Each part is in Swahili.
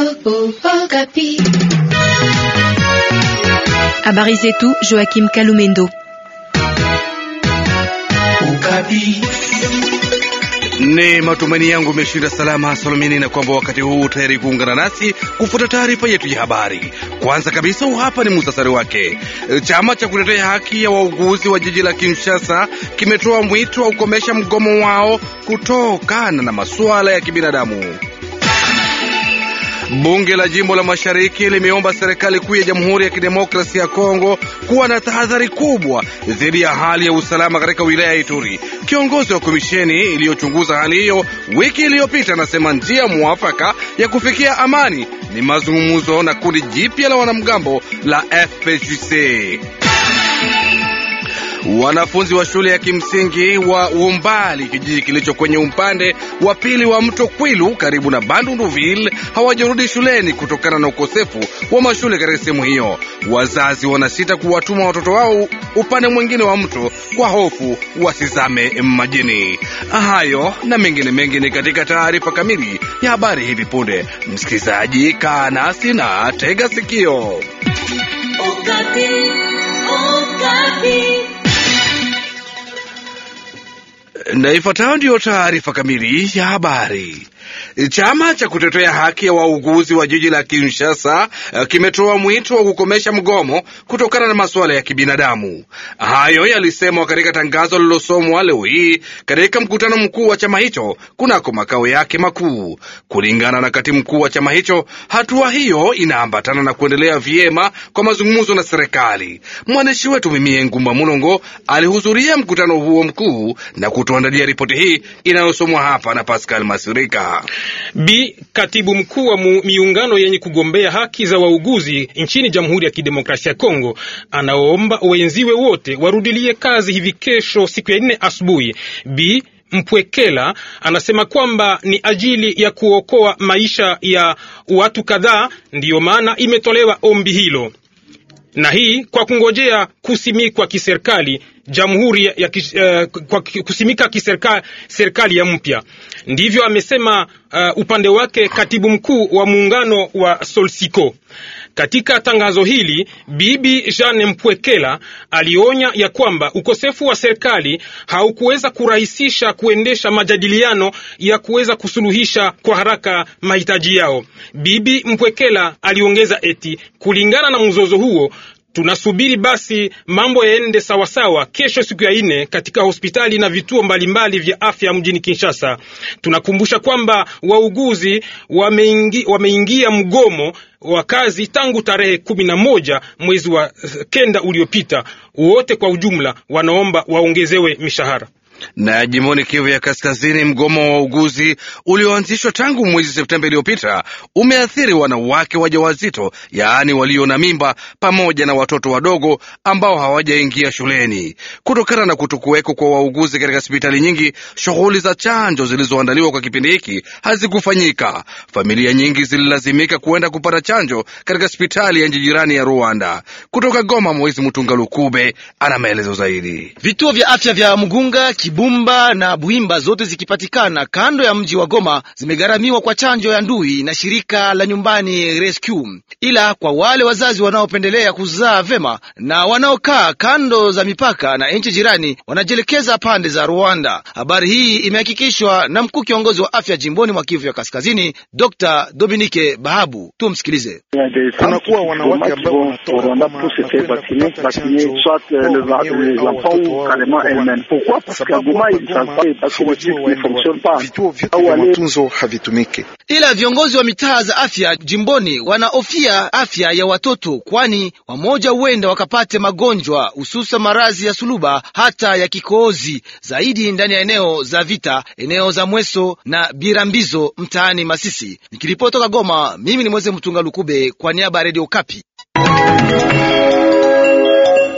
Habari zetu Joachim Kalumendo. Ni matumaini yangu umeshinda salama salamini, na kwamba wakati huu tayari kuungana nasi kufuata taarifa yetu ya habari. Kwanza kabisa, hapa ni muhtasari wake. Chama cha kutetea haki ya wauguzi wa jiji la Kinshasa kimetoa mwito wa kukomesha mgomo wao kutokana na masuala ya kibinadamu. Bunge la jimbo la mashariki limeomba serikali kuu ya Jamhuri ya Kidemokrasia ya Kongo kuwa na tahadhari kubwa dhidi ya hali ya usalama katika wilaya ya Ituri. Kiongozi wa komisheni iliyochunguza hali hiyo wiki iliyopita anasema njia mwafaka ya kufikia amani ni mazungumzo na kundi jipya la wanamgambo la FPJC. Wanafunzi wa shule ya kimsingi wa Umbali, kijiji kilicho kwenye upande wa pili wa mto Kwilu karibu na Bandunduville, hawajarudi shuleni kutokana na ukosefu wa mashule katika sehemu hiyo. Wazazi wanasita kuwatuma watoto wao upande mwingine wa mto kwa hofu wasizame majini. Hayo na mengine mengi ni katika taarifa kamili ya habari hivi punde. Msikilizaji, kaa nasi na tega sikio. Okapi, Okapi. Na ifuatayo ndiyo taarifa kamili ya habari. Chama cha kutetea haki ya wauguzi wa jiji la Kinshasa kimetoa mwito wa kukomesha mgomo kutokana na masuala ya kibinadamu. Hayo yalisemwa katika tangazo lililosomwa leo hii katika mkutano mkuu wa chama hicho kunako makao yake makuu. Kulingana na katibu mkuu wa chama hicho, hatua hiyo inaambatana na kuendelea vyema kwa mazungumzo na serikali. Mwandishi wetu Mimie Ngumba Mulongo alihudhuria mkutano huo mkuu na kutuandalia ripoti hii inayosomwa hapa na Pascal Masirika. Bi katibu mkuu wa miungano yenye kugombea haki za wauguzi nchini Jamhuri ya Kidemokrasia ya Kongo anaomba wenziwe wote warudilie kazi hivi kesho siku ya nne asubuhi. Bi Mpwekela anasema kwamba ni ajili ya kuokoa maisha ya watu kadhaa, ndiyo maana imetolewa ombi hilo, na hii kwa kungojea kusimikwa kiserikali jamhuri ya, ya uh, kwa kusimika kiserikali serikali ya mpya. Ndivyo amesema uh, upande wake katibu mkuu wa muungano wa Solsiko. Katika tangazo hili Bibi Jeanne Mpwekela alionya ya kwamba ukosefu wa serikali haukuweza kurahisisha kuendesha majadiliano ya kuweza kusuluhisha kwa haraka mahitaji yao. Bibi Mpwekela aliongeza eti kulingana na mzozo huo tunasubiri basi mambo yaende sawasawa kesho siku ya ine katika hospitali na vituo mbalimbali vya afya mjini Kinshasa. Tunakumbusha kwamba wauguzi wameingi, wameingia mgomo wa kazi tangu tarehe kumi na moja mwezi wa kenda uliopita. Wote kwa ujumla wanaomba waongezewe mishahara na jimboni Kivu ya Kaskazini, mgomo wa wauguzi ulioanzishwa tangu mwezi Septemba iliyopita umeathiri wanawake wajawazito, yaani walio na mimba, pamoja na watoto wadogo ambao hawajaingia shuleni. Kutokana na kutokuweko kwa wauguzi katika hospitali nyingi, shughuli za chanjo zilizoandaliwa kwa kipindi hiki hazikufanyika. Familia nyingi zililazimika kuenda kupata chanjo katika hospitali ya nchi jirani ya Rwanda. Kutoka Goma, Moizi Mutunga Lukube ana maelezo zaidi. Vituo vya afya vya Mugunga Bumba na Buhimba zote zikipatikana kando ya mji wa Goma zimegharamiwa kwa chanjo ya ndui na shirika la nyumbani Rescue. Ila kwa wale wazazi wanaopendelea kuzaa vema na wanaokaa kando za mipaka na nchi jirani wanajielekeza pande za Rwanda. Habari hii imehakikishwa na mkuu kiongozi wa afya jimboni mwa Kivu ya Kaskazini, Dr Dominike Bahabu. Tumsikilize. Kunakuwa wanawake ambao wanatoka Goma na kwenda kupata chanjo kwa wenyewe au watoto wao vituo vyote vya matunzo havitumiki. Ila viongozi wa mitaa za afya jimboni wanahofia afya ya watoto, kwani wamoja huenda wakapate magonjwa hususa maradhi ya suluba hata ya kikohozi, zaidi ndani ya eneo za vita, eneo za Mweso na Birambizo mtaani Masisi. Nikiripoti toka Goma, mimi ni Mweze Mtunga Lukube kwa niaba ya Radio Kapi.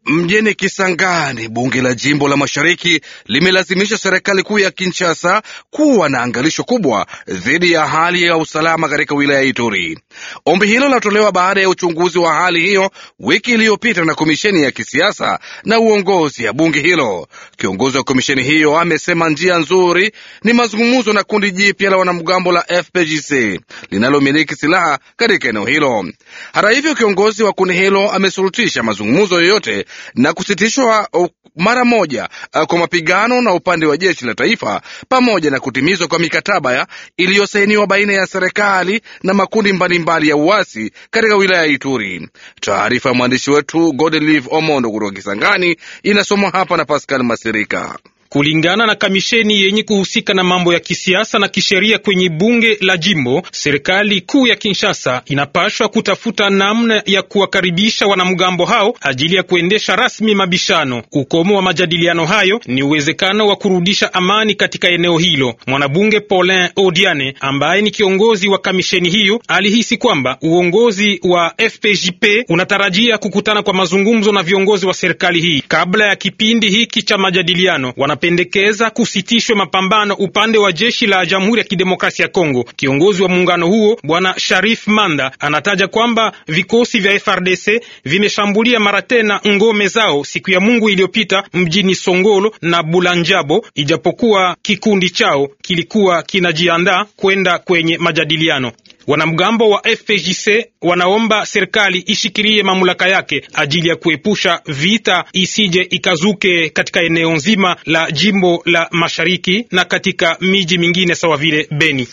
Mjini Kisangani, bunge la jimbo la mashariki limelazimisha serikali kuu ya Kinshasa kuwa na angalisho kubwa dhidi ya hali ya usalama katika wilaya ya Ituri. Ombi hilo linatolewa baada ya uchunguzi wa hali hiyo wiki iliyopita na komisheni ya kisiasa na uongozi ya bunge hilo. Kiongozi wa komisheni hiyo amesema njia nzuri ni mazungumzo na kundi jipya la wanamgambo la FPGC linalomiliki silaha katika eneo hilo. Hata hivyo, kiongozi wa kundi hilo ameshurutisha mazungumzo yoyote na kusitishwa mara moja kwa mapigano na upande wa jeshi la taifa pamoja na kutimizwa kwa mikataba ya iliyosainiwa baina ya serikali na makundi mbalimbali mbali ya uasi katika wilaya ya Ituri. Taarifa ya mwandishi wetu Godelive Omondo kutoka Kisangani inasomwa hapa na Pascal Masirika. Kulingana na kamisheni yenye kuhusika na mambo ya kisiasa na kisheria kwenye bunge la jimbo, serikali kuu ya Kinshasa inapashwa kutafuta namna ya kuwakaribisha wanamgambo hao ajili ya kuendesha rasmi mabishano. Ukomo wa majadiliano hayo ni uwezekano wa kurudisha amani katika eneo hilo. Mwanabunge Paulin Odiane ambaye ni kiongozi wa kamisheni hiyo alihisi kwamba uongozi wa FPJP unatarajia kukutana kwa mazungumzo na viongozi wa serikali hii kabla ya kipindi hiki cha majadiliano pendekeza kusitishwe mapambano upande wa jeshi la Jamhuri ya Kidemokrasia ya Kongo. Kiongozi wa muungano huo Bwana Sharif Manda anataja kwamba vikosi vya FRDC vimeshambulia mara tena ngome zao siku ya Mungu iliyopita mjini Songolo na Bulanjabo, ijapokuwa kikundi chao kilikuwa kinajiandaa kwenda kwenye majadiliano. Wanamgambo wa FPJC wanaomba serikali ishikilie mamlaka yake ajili ya kuepusha vita isije ikazuke katika eneo nzima la jimbo la mashariki na katika miji mingine sawa vile Beni.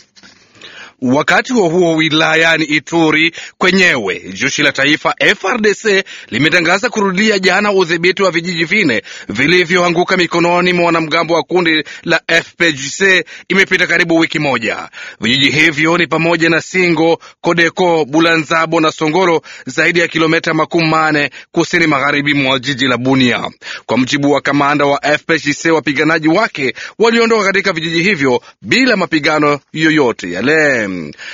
Wakati huo huo, wilayani Ituri kwenyewe jeshi la taifa FRDC limetangaza kurudia jana udhibiti wa vijiji vine vilivyoanguka mikononi mwa wanamgambo wa kundi la FPGC. Imepita karibu wiki moja. Vijiji hivyo ni pamoja na Singo, Kodeko, Bulanzabo na Songolo, zaidi ya kilomita makumi mane kusini magharibi mwa jiji la Bunia. Kwa mjibu wa kamanda wa FPGC, wapiganaji wake waliondoka katika vijiji hivyo bila mapigano yoyote yale.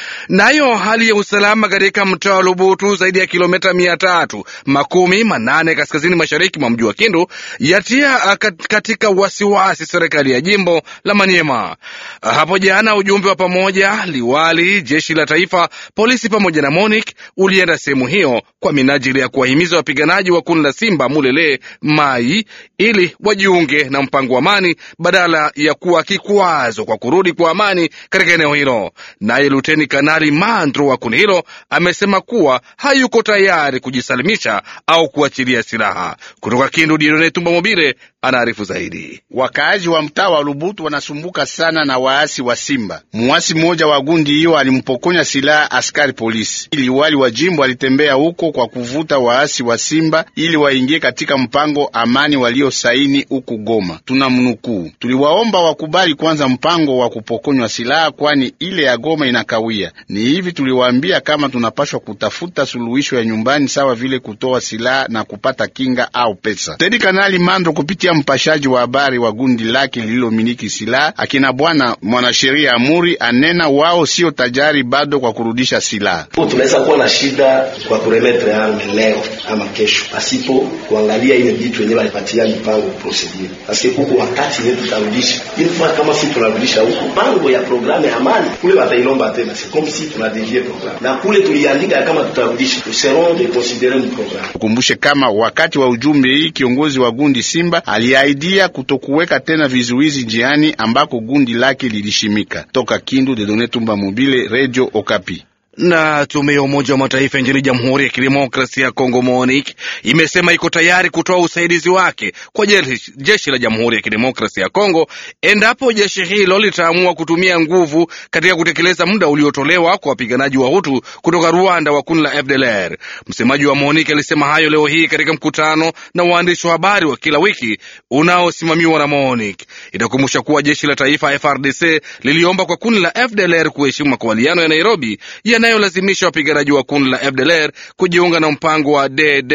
Nayo hali ya usalama katika mtaa wa Lubutu, zaidi ya kilomita mia tatu makumi manane kaskazini mashariki mwa mji wa Kindu, yatia katika wasiwasi serikali ya jimbo la Maniema. Hapo jana ujumbe wa pamoja, liwali, jeshi la taifa, polisi pamoja na MONUC ulienda sehemu hiyo kwa minajili ya kuwahimiza wapiganaji wa kundi la Simba Mulele Mai ili wajiunge na mpango wa amani badala ya kuwa kikwazo kwa kurudi kwa amani katika eneo hilo. Naye Luteni Kanali Mandro wa kundi hilo amesema kuwa hayuko tayari kujisalimisha au kuachilia silaha. Kutoka Kindu, Diodone Tumba Mobile anaarifu zaidi. Wakaaji wa mtaa wa Lubutu wanasumbuka sana na waasi wa Simba. Muasi mmoja wa gundi hiyo alimpokonya silaha askari polisi. Liwali wa jimbo alitembea huko kwa kuvuta waasi wa Simba ili waingie katika mpango amani waliosaini huku Goma. Tuna mnukuu, tuliwaomba wakubali kwanza mpango wa kupokonywa silaha, kwani ile ya Goma inakawia. Ni hivi tuliwaambia kama tunapashwa kutafuta suluhisho ya nyumbani, sawa vile kutoa silaha na kupata kinga au pesa. Tedi Kanali Mando kupitia mpashaji wa habari wa gundi lake lililomiliki silaha akina bwana mwanasheria Amuri anena wao sio tajari bado kwa kurudisha silaha. Tunaweza kuwa na shida kwa kuremetre arme leo ama kesho, pasipo kuangalia ile vitu wenyewe walipatia mipango procedure, paske kuku wakati yetu tutarudisha ili kwa kama si tunarudisha huku pango ya programu ya amani kule watailomba tena, c'est comme si tunadevie programme na kule tuliandika kama tutarudisha, nous serons de considérer le programme. Ukumbushe kama wakati wa ujumbe hii kiongozi wa gundi Simba aliahidia kutokuweka tena vizuizi njiani ambako gundi lake lilishimika. Toka Kindu, Dedone Tumba Mobile, Radio Okapi. Na tume ya Umoja wa Mataifa nchini Jamhuri ya Kidemokrasia ya Kongo MONUC imesema iko tayari kutoa usaidizi wake kwa jeshi, jeshi la Jamhuri ya Kidemokrasia ya Kongo endapo jeshi hilo litaamua kutumia nguvu katika kutekeleza muda uliotolewa kwa wapiganaji wa Hutu kutoka Rwanda wa kundi la FDLR. Msemaji wa MONUC alisema hayo leo hii katika mkutano na waandishi wa habari wa kila wiki unaosimamiwa na MONUC. Itakumbusha kuwa jeshi la taifa FRDC liliomba kwa kundi la FDLR kuheshimu makubaliano ya Nairobi yanayolazimisha wapiganaji wa kundi la FDLR kujiunga na mpango wa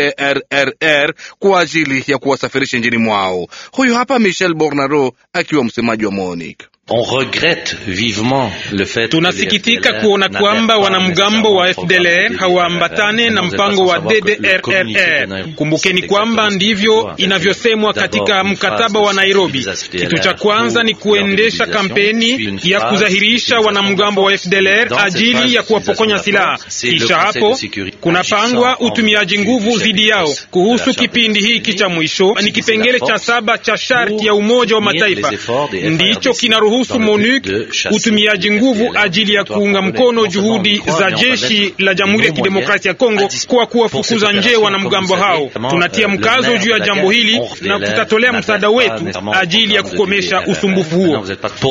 DDRRR kwa ajili ya kuwasafirisha nchini mwao. Huyu hapa Michel Bornaro akiwa msemaji wa MONUC. Tunasikitika kuona kwamba wanamgambo wa FDLR hawaambatane na mpango wa DDRRR. Kumbukeni kwamba ndivyo inavyosemwa katika mkataba wa Nairobi. Kitu cha kwanza ni kuendesha kampeni ya kudhahirisha wanamgambo wa FDLR ajili ya kuwapokonya silaha, kisha hapo kunapangwa utumiaji nguvu dhidi yao. Kuhusu kipindi hiki cha mwisho, ni kipengele cha saba cha sharti ya Umoja wa Mataifa ndicho kinaruhusu MONUC utumiaji nguvu ajili ya kuunga mkono juhudi za jeshi la Jamhuri ya Kidemokrasia ya Kongo kwa kuwafukuza nje wanamgambo hao. Tunatia mkazo juu ya jambo hili na tutatolea msaada wetu ajili ya kukomesha usumbufu huo.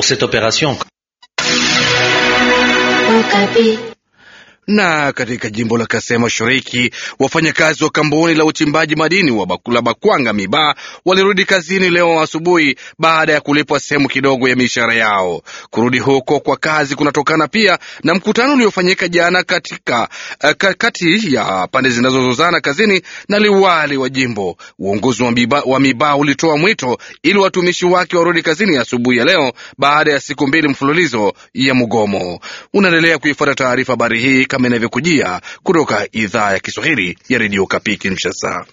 Na katika jimbo la Kasai Mashariki, wafanyakazi wa kampuni la uchimbaji madini wa Bakula Bakwanga Miba walirudi kazini leo asubuhi baada ya kulipwa sehemu kidogo ya mishahara yao. Kurudi huko kwa kazi kunatokana pia na mkutano uliofanyika jana katika kati ya pande zinazozozana kazini na liwali wa jimbo. Uongozi wa Miba, wa Miba ulitoa mwito ili watumishi wake warudi kazini asubuhi ya, ya leo baada ya siku mbili mfululizo ya mgomo. Unaendelea kuifuata taarifa habari hii kama inavyokujia kutoka idhaa ya Kiswahili ya redio Kapi Kinshasa.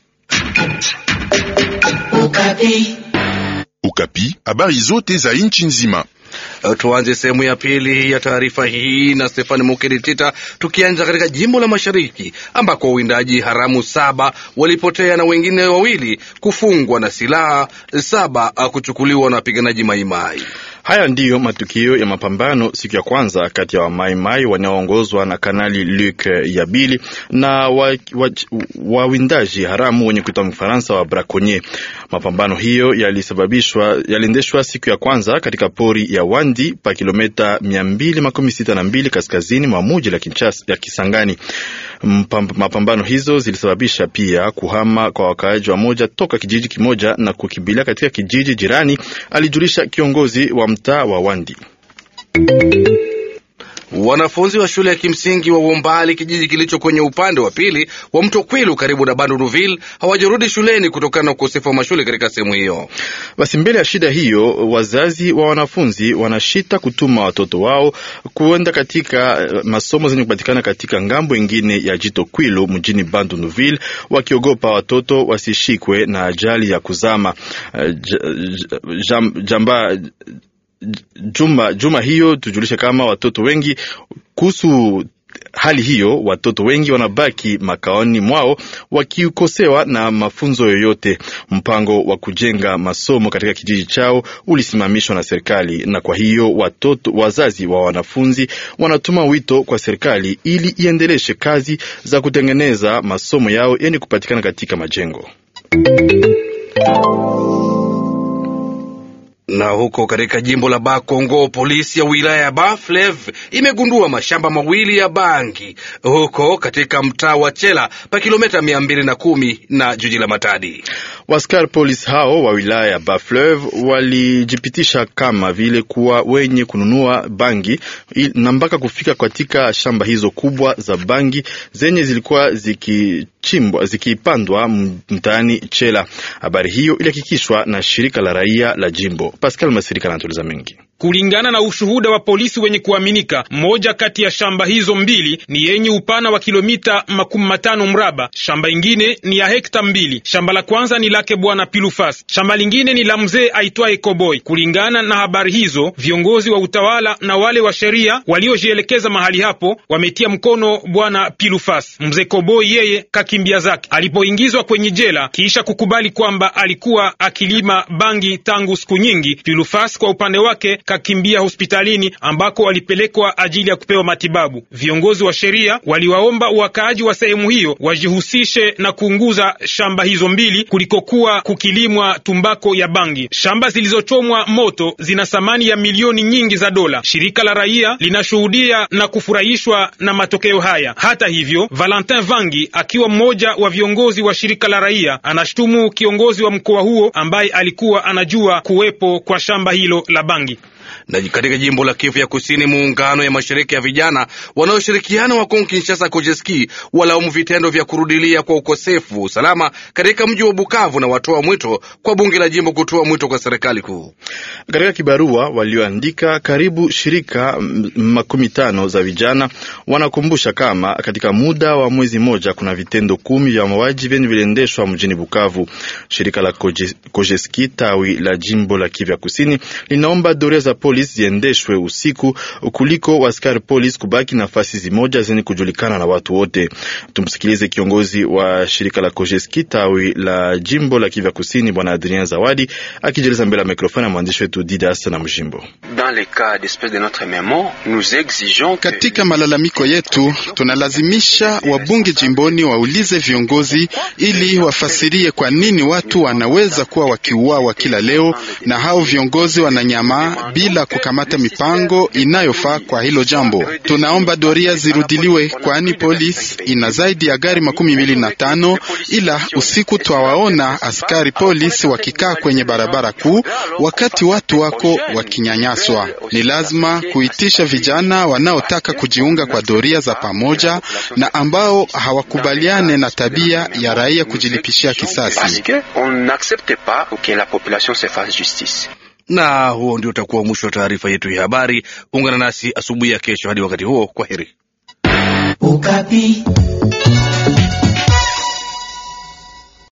Ukapi, habari zote za nchi nzima. Tuanze sehemu ya pili ya taarifa hii na Stefani Mukeditita, tukianza katika jimbo la Mashariki ambako wawindaji haramu saba walipotea na wengine wawili kufungwa na silaha saba kuchukuliwa na wapiganaji Maimai. Haya ndiyo matukio ya mapambano siku ya kwanza kati ya wamaimai wanaoongozwa na Kanali Luc Yabili na wawindaji wa, wa haramu wenye kuitwa Mfaransa wa Braconnier. Mapambano hiyo yalisababishwa yaliendeshwa siku ya kwanza katika pori ya Wandi pa kilomita mia mbili makumi sita na mbili kaskazini mwa muji la Kinshasa ya Kisangani. Mapambano hizo zilisababisha pia kuhama kwa wakaaji wa moja toka kijiji kimoja na kukimbilia katika kijiji jirani, alijulisha kiongozi wa mtaa wa Wandi. Wanafunzi wa shule ya kimsingi wa Wombali, kijiji kilicho kwenye upande wa pili wa mto Kwilu karibu na Bandunuville, hawajarudi shuleni kutokana na ukosefu wa mashule katika sehemu hiyo. Basi mbele ya shida hiyo, wazazi wa wanafunzi wanashita kutuma watoto wao kuenda katika masomo zenye kupatikana katika ngambo ingine ya jito Kwilu mjini Bandunuville, wakiogopa watoto wasishikwe na ajali ya kuzama. Jam, jamba Juma, juma hiyo tujulishe kama watoto wengi kuhusu hali hiyo, watoto wengi wanabaki makaoni mwao wakikosewa na mafunzo yoyote. Mpango wa kujenga masomo katika kijiji chao ulisimamishwa na serikali, na kwa hiyo watoto, wazazi wa wanafunzi wanatuma wito kwa serikali ili iendeleshe kazi za kutengeneza masomo yao yenye kupatikana katika majengo na huko katika jimbo la Bakongo, polisi ya wilaya ya Baflev imegundua mashamba mawili ya bangi huko katika mtaa wa Chela pa kilomita mia mbili na kumi na jiji la Matadi. Waskari polisi hao wa wilaya ya Baflev walijipitisha kama vile kuwa wenye kununua bangi na mpaka kufika katika shamba hizo kubwa za bangi zenye zilikuwa zikichimbwa zikipandwa mtaani Chela. Habari hiyo ilihakikishwa na shirika la raia la jimbo. Pascal Masirika anatuliza mengi. Kulingana na ushuhuda wa polisi wenye kuaminika, moja kati ya shamba hizo mbili ni yenye upana wa kilomita makumi matano mraba. Shamba ingine ni ya hekta mbili. Shamba la kwanza ni lake bwana Pilufas, shamba lingine ni la mzee aitwaye Koboi. Kulingana na habari hizo, viongozi wa utawala na wale wa sheria waliojielekeza mahali hapo wametia mkono bwana Pilufas. Mzee Koboi yeye kakimbia zake alipoingizwa kwenye jela kisha kukubali kwamba alikuwa akilima bangi tangu siku nyingi. Pilufas kwa upande wake kakimbia hospitalini ambako walipelekwa ajili ya kupewa matibabu. Viongozi wa sheria waliwaomba wakaaji wa sehemu hiyo wajihusishe na kuunguza shamba hizo mbili kulikokuwa kukilimwa tumbako ya bangi. Shamba zilizochomwa moto zina thamani ya milioni nyingi za dola. Shirika la raia linashuhudia na kufurahishwa na matokeo haya. Hata hivyo, Valentin Vangi akiwa mmoja wa viongozi wa shirika la raia anashutumu kiongozi wa mkoa huo ambaye alikuwa anajua kuwepo kwa shamba hilo la bangi. Na katika jimbo la Kivu ya Kusini, muungano ya mashirika ya vijana wanaoshirikiana wa Kongo Kinshasa Kojeski walaumu vitendo vya kurudilia kwa ukosefu wa usalama katika mji wa Bukavu na watoa mwito kwa bunge la jimbo kutoa mwito kwa serikali kuu. Katika kibarua walioandika, karibu shirika makumi tano za vijana wanakumbusha kama katika muda wa mwezi moja kuna vitendo kumi vya mauaji vyenye viliendeshwa mjini Bukavu. Shirika la Kojeski tawi la jimbo la Kivu ya Kusini linaomba doria za polisi ziendeshwe usiku kuliko askari polisi kubaki nafasi zimoja zenye kujulikana na watu wote. Tumsikilize kiongozi wa shirika la Kojeski tawi la jimbo la Kivu ya Kusini, Bwana Adrien Zawadi akijeleza mbele ya mikrofoni ya mwandishi wetu Didas na Mjimbo. Katika malalamiko yetu tunalazimisha wabunge jimboni waulize viongozi ili wafasirie kwa nini watu wanaweza kuwa wakiuawa kila leo na hao viongozi wananyamaa bila kukamata mipango inayofaa kwa hilo jambo. Tunaomba doria zirudiliwe, kwani polisi ina zaidi ya gari makumi mbili na tano ila usiku twawaona askari polisi wakikaa kwenye barabara kuu wakati watu wako wakinyanyaswa. Ni lazima kuitisha vijana wanaotaka kujiunga kwa doria za pamoja na ambao hawakubaliane na tabia ya raia kujilipishia kisasi. Na huo ndio utakuwa mwisho wa taarifa yetu ya habari. Ungana nasi asubuhi ya kesho. Hadi wakati huo, kwa heri. Ukapi.